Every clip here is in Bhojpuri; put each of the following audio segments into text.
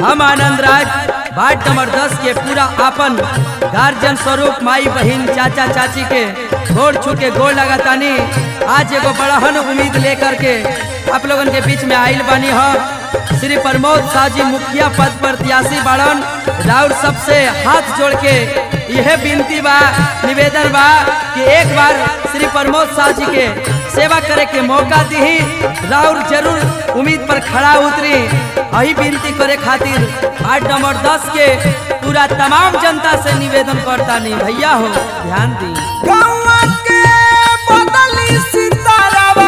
हम आनंद राज वार्ड नंबर दस के पूरा आपन गार्जियन स्वरूप माई बहन चाचा चाची के गोड़ छू के गोड़ लगातानी आज एगो बड़हन उम्मीद लेकर के आप लोगन के बीच में आइल बानी हम श्री प्रमोद शाह जी मुखिया पद प्रत्याशी बाड़न राउर सबसे हाथ जोड़ के यह विनती बा निवेदन बा कि एक बार श्री प्रमोद शाह जी के सेवा करे के मौका दी राउर जरूर उम्मीद पर खड़ा उतरी यही विनती करे खातिर वार्ड नंबर दस के पूरा तमाम जनता से निवेदन करता नहीं भैया हो ध्यान दी गौवा के बदली सितारावा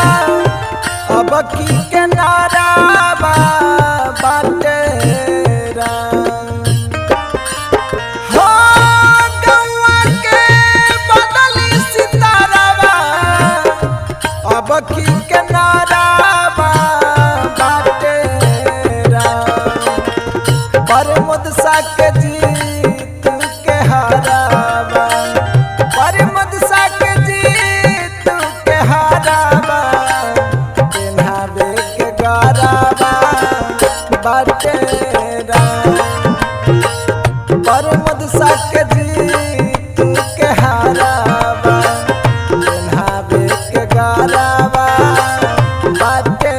अब की के नारावा बाटे राम। हो गौवा के बदली सितारावा अब की के नारावा बाटे राम। परमद साक जीत के हारावा परमद साक जीत के हारावा पेन्हावे के गारावा बाटे राम। परमद साक जीत के हारावा पेन्हावे के गारावा बाटे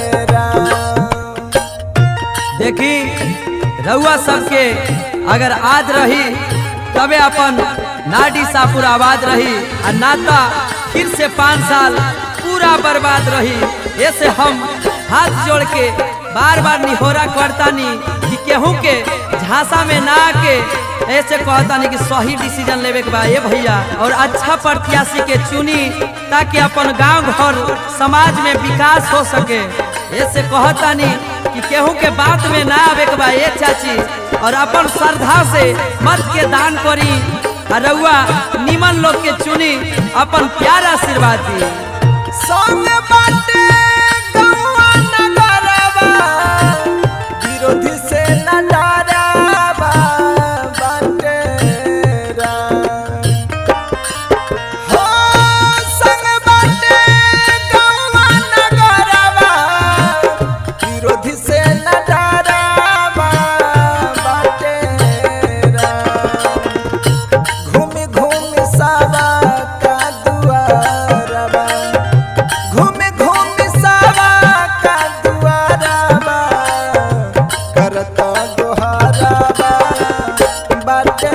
राम। देखी रउआ सबके अगर आद रही तबे अपन नाडी सापुर आबाद रही आ नाता फिर से पाँच साल पूरा बर्बाद रही ऐसे हम हाथ जोड़ के बार बार निहोरा करतानी कि केहू के झांसा में ना आके ऐसे कहतानी कि सही डिसीजन लेवे के बा ये भैया और अच्छा प्रत्याशी के चुनी ताकि अपन गांव घर समाज में विकास हो सके ऐसे कहतानी कि केहू के बात में ना आवे के बा ये चाची और अपन श्रद्धा से मत के दान करी आ रउआ निमन लोग के चुनी अपन प्यार आशीर्वाद दी संग बाटे गौआ नगरवा, विरोधी से न डरावा बाटे राम। हो संग बाटे गौआ नगरवा, विरोधी से न डरावा बाटे राम। घूमी घूमी सावा का दुआरवा घूमी घूमी सावा का दुआरवा करता दोहारावा बाटे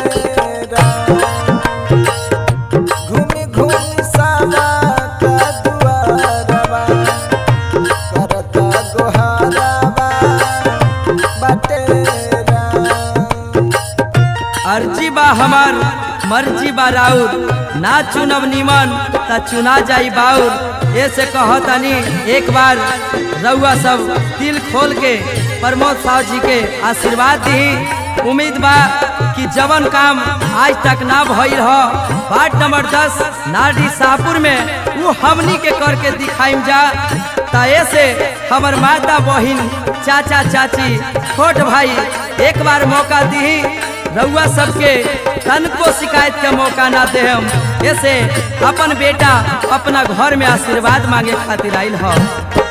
राम। घूमी घूमी सावा का दुआरवा करता दोहारावा बाटे राम। अर्जी बा हमार मर्जी बा राउर ना चुनब निमन त चुना जाई बाउर ऐसे कहतनी एक बार रउआ सब दिल खोल के प्रमोद साहु जी के आशीर्वाद दी उम्मीद बा कि जवन काम आज तक ना भइल ह वार्ड नंबर दस नाडी शाहपुर में वो हमनी के करके दिखाइम जा त ऐसे हमर माता बहिन चाचा चाची छोट भाई एक बार मौका दी रउआ सबके तनको शिकायत के मौका ना दे हम ऐसे अपन बेटा अपना घर में आशीर्वाद मांगे खातिर आइल ह